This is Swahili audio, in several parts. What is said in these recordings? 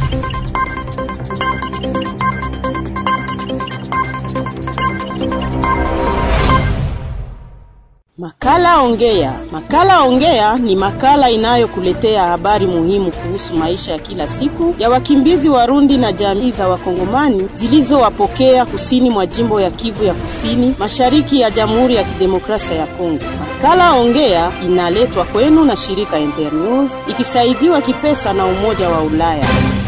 Makala Ongea. Makala Ongea ni makala inayokuletea habari muhimu kuhusu maisha ya kila siku ya wakimbizi Warundi na jamii za Wakongomani zilizowapokea kusini mwa jimbo ya Kivu ya Kusini, mashariki ya Jamhuri ya Kidemokrasia ya Kongo. Makala Ongea inaletwa kwenu na shirika Internews ikisaidiwa kipesa na Umoja wa Ulaya.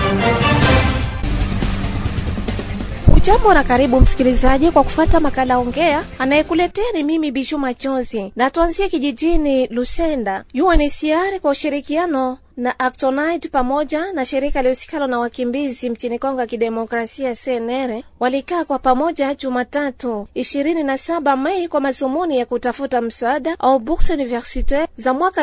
Jambo na karibu msikilizaji kwa kufata makala ongea. Anayekuletea ni mimi Bishu Machozi, na tuanzie kijijini Lusenda. UNHCR kwa ushirikiano na Actonite pamoja na shirika lihusikalo na wakimbizi mchini Kongo ya Kidemokrasia CNR walikaa kwa pamoja Jumatatu 27 Mei kwa mazumuni ya kutafuta msaada au bourse universitaire za mwaka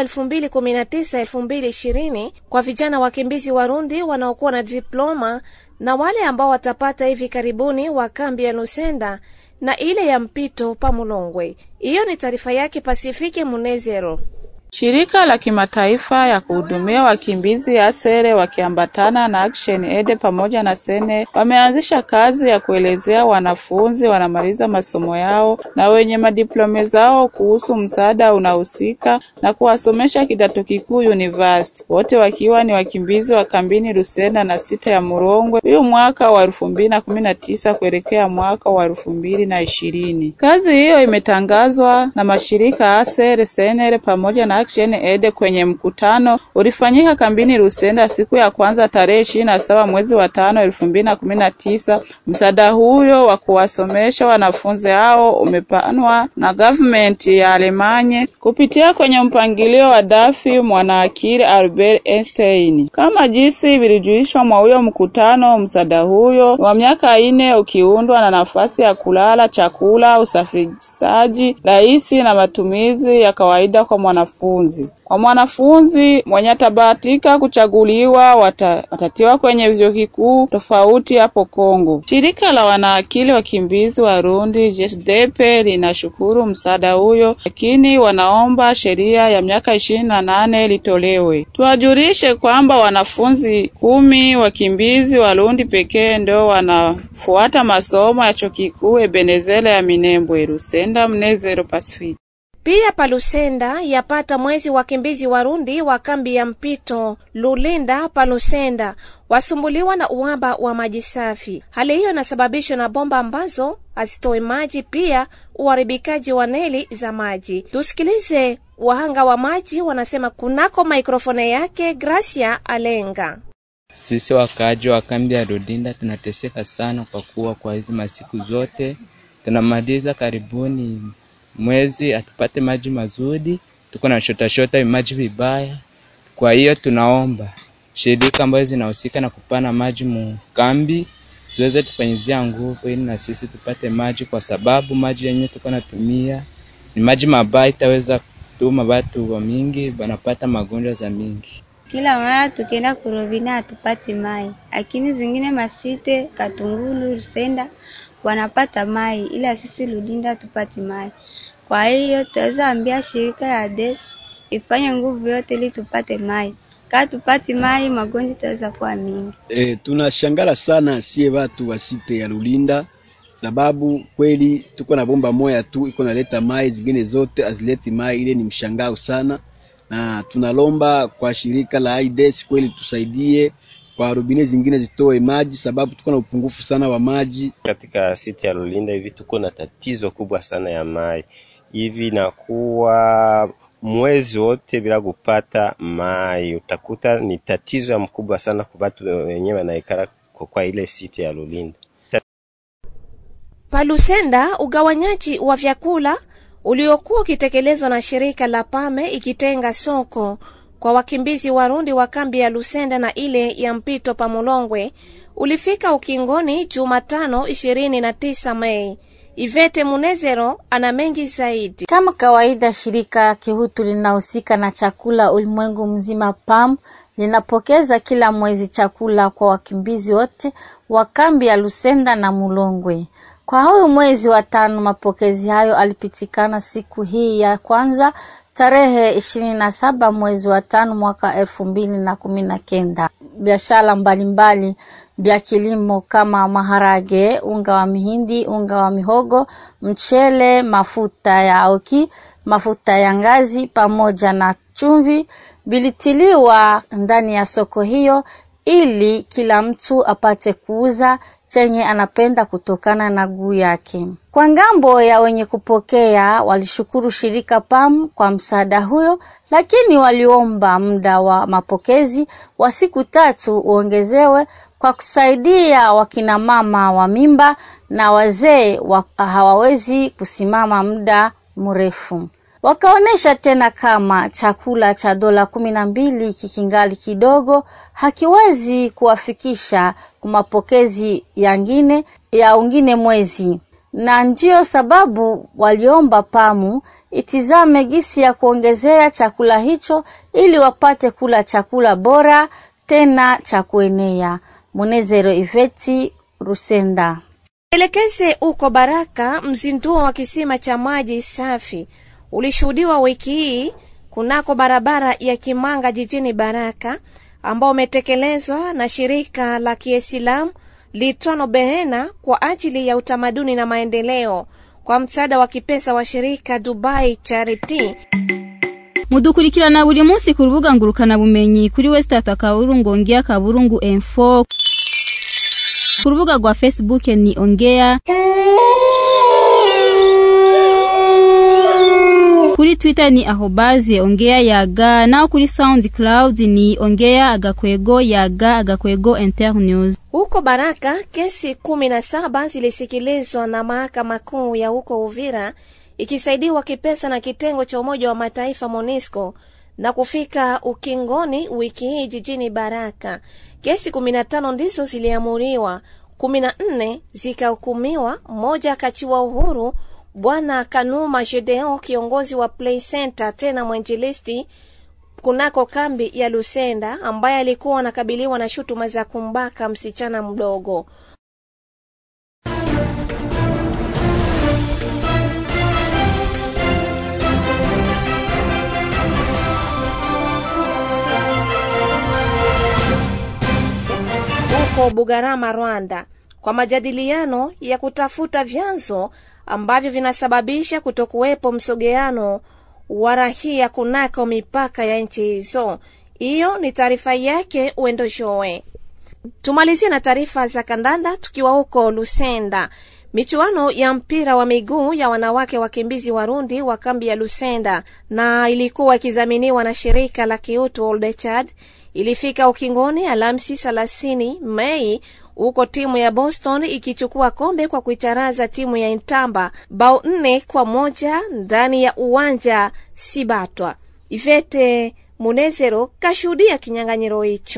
2019-2020 kwa vijana wakimbizi Warundi wanaokuwa na diploma na wale ambao watapata hivi karibuni wa kambi ya Lusenda na ile ya mpito pa Mulongwe. Hiyo ni taarifa yake Pasifike Munezero. Shirika la kimataifa ya kuhudumia wakimbizi ASERE wakiambatana na Action Aid pamoja na Sene wameanzisha kazi ya kuelezea wanafunzi wanamaliza masomo yao na wenye madiplome zao kuhusu msaada unahusika na kuwasomesha kidato kikuu university, wote wakiwa ni wakimbizi wa kambini Lusenda na sita ya Murongwe, huyu mwaka wa elfu mbili na kumi na tisa kuelekea mwaka wa elfu mbili na ishirini. Kazi hiyo imetangazwa na mashirika ASERE, Senere pamoja na Action Aid kwenye mkutano ulifanyika kambini Lusenda siku ya kwanza tarehe ishirini na saba mwezi wa tano elfu mbili na kumi na tisa. Msaada huyo wa kuwasomesha wanafunzi hao umepanwa na government ya Alemanye kupitia kwenye mpangilio wa Dafi mwanaakili Albert Einstein. Kama jinsi vilijulishwa mwa huyo mkutano, msaada huyo wa miaka ine ukiundwa na nafasi ya kulala, chakula, usafirishaji rahisi na matumizi ya kawaida kwa mwanafunzi kwa mwanafunzi mwenye atabahatika kuchaguliwa wata, watatiwa kwenye vyuo vikuu tofauti hapo Kongo. Shirika la wanaakili wakimbizi Warundi JSDP linashukuru msaada huyo, lakini wanaomba sheria ya miaka ishirini na nane litolewe. Tuwajulishe kwamba wanafunzi kumi wakimbizi Warundi pekee ndio wanafuata masomo ya chuo kikuu Ebenezela ya Minembwe. Lusenda Mnezero Pacific. Pia palusenda yapata mwezi wakimbizi Warundi wa kambi ya mpito Lulinda palusenda wasumbuliwa na uhaba wa maji safi. Hali hiyo inasababishwa na bomba ambazo hazitoe maji, pia uharibikaji wa neli za maji. Tusikilize wahanga wa maji wanasema kunako maikrofone yake Gracia Alenga. Sisi wakaaji wa kambi ya Lulinda tunateseka sana, kwa kuwa kwa hizi masiku zote tunamaliza karibuni mwezi atupate maji mazuri, tuko na shota shota maji vibaya. Kwa hiyo tunaomba shirika ambazo zinahusika na kupana maji mukambi ziweze tufanyizia nguvu, ili na sisi tupate maji, kwa sababu maji yenyewe tuko natumia ni maji mabaya, itaweza kutuma watu wa mingi banapata magonjwa za mingi. Kila mara tukienda kurobina hatupati mai, lakini zingine masite Katungulu, Rusenda wanapata mai, ila sisi Lulinda hatupati mai. Kwa hiyo tutaweza ambia shirika ya DES ifanye nguvu yote ili tupate mai. Kama tupati mai, magonjwa itaweza kuwa mingi. E, tunashangala sana sie watu wa site ya Lulinda sababu kweli tuko na bomba moya tu iko naleta mai, zingine zote azileti mai. Ile ni mshangao sana, na tunalomba kwa shirika la AIDS kweli tusaidie kwa rubine zingine zitoe maji, sababu tuko na upungufu sana wa maji katika siti ya Lulinda. Hivi tuko na tatizo kubwa sana ya mai hivi nakuwa mwezi wote bila kupata mai, utakuta ni tatizo ya mkubwa sana kwa watu wenyewe wanaikara kwa ile siti ya Lulinda. Palusenda, ugawanyaji wa vyakula uliokuwa ukitekelezwa na shirika la Pame ikitenga soko kwa wakimbizi Warundi wa kambi ya Lusenda na ile ya mpito pa Mulongwe ulifika ukingoni Jumatano 29 Mei. Ivete Munezero ana mengi zaidi. Kama kawaida, shirika kihutu linahusika na chakula ulimwengu mzima PAM linapokeza kila mwezi chakula kwa wakimbizi wote wa kambi ya Lusenda na Mulongwe. Kwa huyu mwezi wa tano, mapokezi hayo alipitikana siku hii ya kwanza tarehe ishirini na saba mwezi wa tano mwaka elfu mbili na kumi na kenda. Biashara mbalimbali vya kilimo kama maharage, unga wa mihindi, unga wa mihogo, mchele, mafuta ya auki, mafuta ya ngazi pamoja na chumvi vilitiliwa ndani ya soko hiyo ili kila mtu apate kuuza chenye anapenda kutokana na guu yake. Kwa ngambo ya wenye kupokea, walishukuru shirika PAM kwa msaada huyo, lakini waliomba muda wa mapokezi wa siku tatu uongezewe kwa kusaidia wakina mama wa mimba na wazee wa hawawezi kusimama muda mrefu. Wakaonyesha tena kama chakula cha dola kumi na mbili kikingali kidogo hakiwezi kuwafikisha kwa mapokezi yangine ya ungine mwezi, na ndiyo sababu waliomba pamu itizame gisi ya kuongezea chakula hicho ili wapate kula chakula bora tena cha kuenea. Munezero Iveti Rusenda. Elekeze uko Baraka, mzinduo wa kisima cha maji safi ulishuhudiwa wiki hii kunako barabara ya Kimanga jijini Baraka, ambao umetekelezwa na shirika la Kiislamu litwano Behena kwa ajili ya utamaduni na maendeleo kwa msaada wa kipesa wa shirika Dubai Charity. mudukurikirana buri munsi ku rubuga ngurukana bumenyi kuri wesitata akaburungu ongea kaburungu info ku rubuga rwa facebook ni ongea kuri twitter ni ahobaze ongea yaga naho kuri soundcloud ni ongea agakwego yaga agakwego internews Huko Baraka, kesi kumi na saba zilisikilizwa na mahakama kuu ya huko Uvira ikisaidiwa kipesa na kitengo cha Umoja wa Mataifa MONUSCO na kufika ukingoni wiki hii jijini Baraka. Kesi kumi na tano ndizo ziliamuriwa, kumi na nne zikahukumiwa, moja akachiwa uhuru. Bwana Kanuma Gedeon, kiongozi wa Play Center tena mwenjilisti kunako kambi ya Lusenda, ambaye alikuwa anakabiliwa na shutuma za kumbaka msichana mdogo. huko Bugarama, Rwanda, kwa majadiliano ya kutafuta vyanzo ambavyo vinasababisha kutokuwepo msogeano wa rahia kunako mipaka ya nchi hizo. Hiyo ni taarifa yake Wendo Showe. Tumalizie na taarifa za kandanda tukiwa huko Lusenda. Michuano ya mpira wa miguu ya wanawake wakimbizi Warundi wa kambi ya Lusenda na ilikuwa ikidhaminiwa na shirika la kiutu Old Chad ilifika ukingoni Alhamisi 30 Mei, huko timu ya Boston ikichukua kombe kwa kuicharaza timu ya Intamba bao nne kwa moja ndani ya uwanja Sibatwa. Ivete Munezero kashuhudia kinyang'anyiro hicho.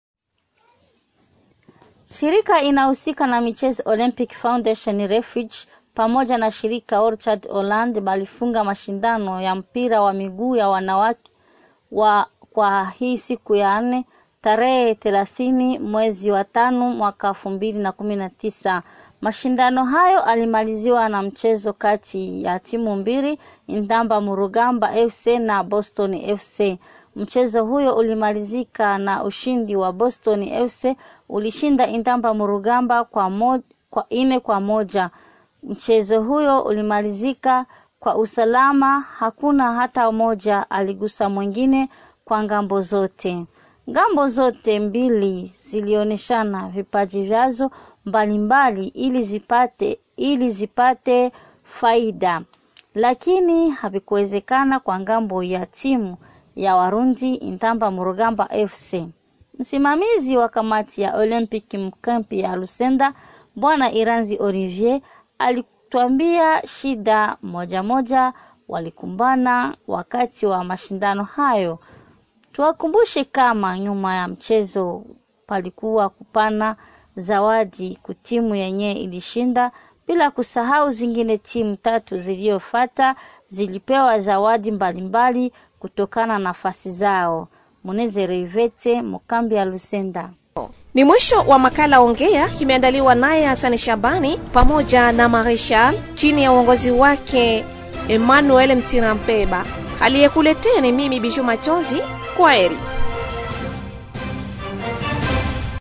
Shirika inahusika na michezo Olympic Foundation Refuge pamoja na shirika Orchard Holland balifunga mashindano ya mpira wa miguu ya wanawake wa kwa hii siku ya nne tarehe thelathini mwezi wa tano mwaka elfu mbili na kumi na tisa. Mashindano hayo alimaliziwa na mchezo kati ya timu mbili Intamba Murugamba FC na Boston FC. Mchezo huyo ulimalizika na ushindi wa Boston FC ulishinda Intamba Murugamba kwa, mo, kwa ine kwa moja. Mchezo huyo ulimalizika kwa usalama, hakuna hata moja aligusa mwingine kwa ngambo zote. Ngambo zote mbili zilioneshana vipaji vyazo mbalimbali ili zipate ili zipate faida, lakini havikuwezekana kwa ngambo ya timu ya Warundi Intamba Murugamba FC. Msimamizi wa kamati ya Olympic mkampi ya Lusenda Bwana Iranzi Olivier alituambia shida moja moja walikumbana wakati wa mashindano hayo. Tuwakumbushe kama nyuma ya mchezo palikuwa kupana zawadi kutimu yenye ilishinda, bila kusahau zingine timu tatu ziliyofata zilipewa zawadi mbalimbali kutokana na nafasi zao. Munezero Ivete, Mukambi ya Lusenda. Ni mwisho wa makala Ongea, kimeandaliwa naye Hasani Shabani pamoja na Marishal chini ya uongozi wake Emmanuel Mtirampeba. Aliyekuletea ni mimi Bishu Machozi. Kwa heri.